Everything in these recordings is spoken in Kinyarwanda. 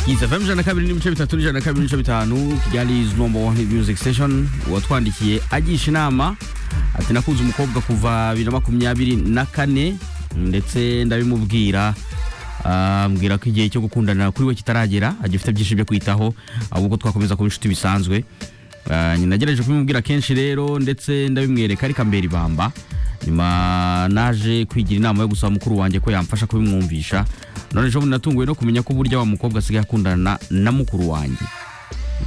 isfm ijana na kabiri n'ibice bitatu n'ijana na kabiri n'ibice bitanu kigali is number one music station watwandikiye agisha inama ati nakunze umukobwa kuva bibiri na makumyabiri na kane ndetse ndabimubwira ambwira ko igihe cyo gukundana kuri we kitaragera agifite byinshi byo kwitaho ahubwo twakomeza kuba inshuti bisanzwe Ah, nagerageje kubimubwira kenshi rero ndetse ndabimwereka ariko ambera ibamba nyuma naje kwigira inama yo gusaba mukuru wanjye ko yamfasha kubimwumvisha none ejo bundi natunguwe no kumenya ko burya wa mukobwa asigaye akundana na mukuru wanjye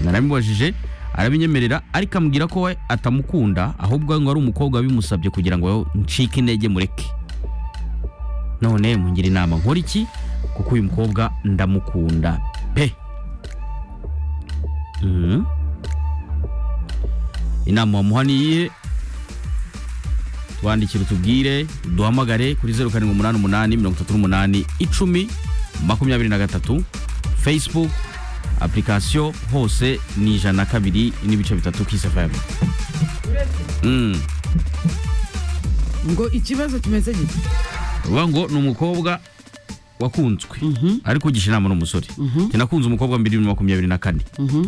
narabimubajije arabinyemerera ariko ambwira ko we atamukunda ahubwo ngo ari umukobwa wabimusabye kugira ngo ncike intege mureke none mungira inama nkora iki kuko uyu mukobwa ndamukunda pe Mhm. inama wamuha ni iyihe twandikire utubwire duhamagare kuri zeru karindwi umunani umunani mirongo itatu n'umunani icumi makumyabiri na gatatu facebook application hose ni ijana na kabiri n'ibice bitatu kisefemu ngo ikibazo kimeze gito uvuga ngo ni umukobwa wakunzwe ariko ugisha inama n'umusore Njye nakunze umukobwa mbiri bibiri na makumyabiri na kane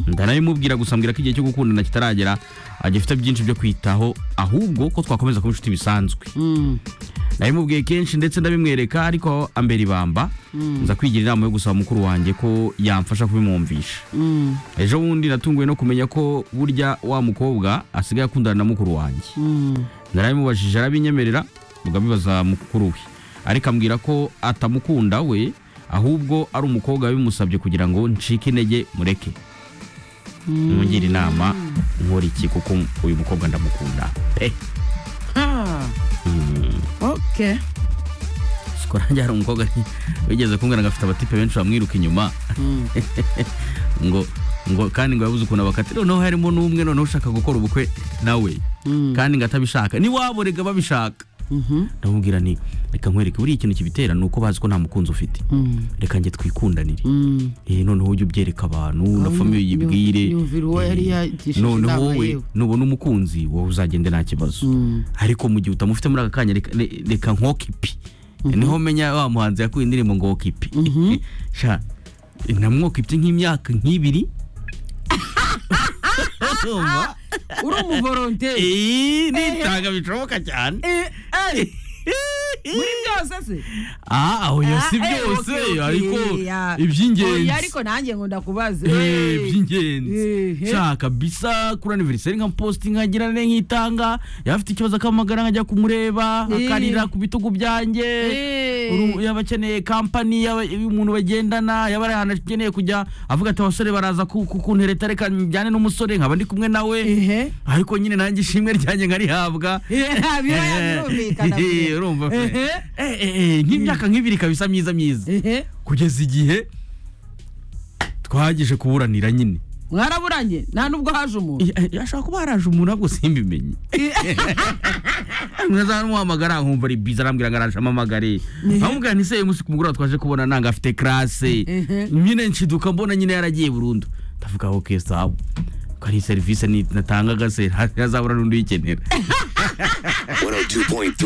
ndanabimubwira gusa mbwira ko igihe cyo gukundana kitaragera agifite byinshi byo kwitaho ahubwo ko twakomeza kuba inshuti bisanzwe nabimubwiye kenshi ndetse ndabimwereka ariko ambera ibamba nza kwigira inama yo gusaba mukuru wanjye ko yamfasha kubimwumvisha ejo bundi natunguwe no kumenya ko burya wa mukobwa asigaye akundana na mukuru wanjye narabimubajije arabinyemerera mugabibaza mukuru we ariko ambwira ko atamukunda we ahubwo ari umukobwa bimusabye kugira ngo ncike intege mureke mungire inama nkora iki kuko uyu mukobwa ndamukunda pe Ah, ok siko nanjye hari umukobwa wigeze kumbwira ngo afite abatipe benshi bamwiruka inyuma ngo ngo kandi ngo yabuze ukuntu abakati noneho harimo n'umwe noneho ushaka gukora ubukwe nawe kandi ngo atabishaka niwabo rega babishaka ndamubwira nti reka nkwereke buriya ikintu kibitera ni uko bazi ko nta mukunzi ufite reka njye twikundanire Eh, noneho ujye ubyereka abantu na famiye uyibwire yumvira uwo yari Eh, yagishije noneho inama wowe yewe. nubona umukunzi wowe uzagende nta kibazo ariko mu gihe utamufite muri aka kanya reka- re- reka nkoke ipi niho menya wa muhanzi yakuye indirimbo ngo woke ipi sha namwoka ipi nk'imyaka nk'ibiri Urumva? uri umuvoronteri Eh, nitanga bishoboka cyane Eh, eh, muri byose se Ah, aho yo si Ah, eh, byose okay, okay, ariko yeah. iby'ingenzi Oya, ariko nanjye ngo ndakubaze Eh, Eh, by'ingenzi eh, eh. shaka bisa kuri aniveriseri nkamupositi nkagira ne nkitanga yaba afite ikibazo akamagara nkajya kumureba Eh. akarira ku bitugu byanjye Eh. Uru- yaba akeneye kampani yaba umuntu bagendana yaba ari ahantu akeneye kujya avuga ati abasore baraza ku- ku- kuntereta reka njyane n'umusore nkaba ndi kumwe nawe Ehe. ariko nyine nanjye ishimwe ryanjye nkarihabwa Eh, biraya birumvikana. Eh, urumva pe. Ehe. Eh, eh, eh, nk'imyaka nk'ibiri kabisa myiza myiza Ehe. kugeza igihe twahagije kuburanira nyine mwaraburanye nta nubwo haje umuntu ashobora kuba haraje umuntu ahubwo simbimenye nkaza muhamagara nkumva ari biza arambwira ngo araje amamagare amubwira nti se uyu munsi ku mugoroba twaje kubona nanga afite classe Mhm. nyine nshiduka mbona nyine yaragiye burundu ndavuga aho sawa ko ari serivisi natangaga se ntazabura n'undi uyikenera 102.3